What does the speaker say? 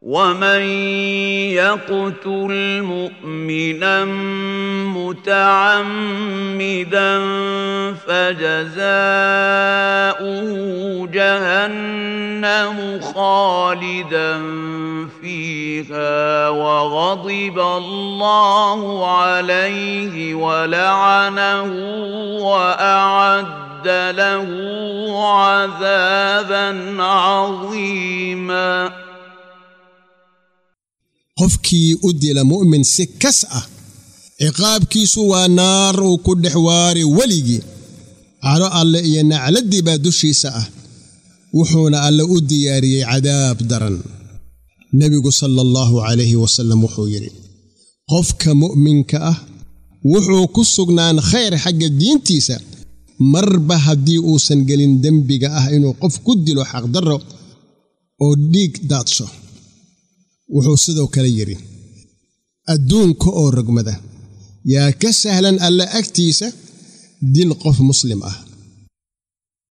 ومن يقتل مؤمنا متعمدا فجزاؤه جهنم خالدا فيها وغضب الله عليه ولعنه واعد له عذابا عظيما qofkii u dila mu'min si kas ah ciqaabkiisu waa naar uu ku dhex waari weligii caro alle iyo nacladdii baa dushiisa ah wuxuuna alle u diyaariyey cadaab daran nebigu sala allahu calayhi wasallam wuxuu yidhi qofka mu'minka ah wuxuu ku sugnaan khayr xagga diintiisa marba haddii uusan gelin dembiga ah inuu qof ku dilo xaqdarro oo dhiig daadsho wuxuu sidoo kale yidhi adduunka oo rogmada yaa ka sahlan alle agtiisa dil qof muslim ah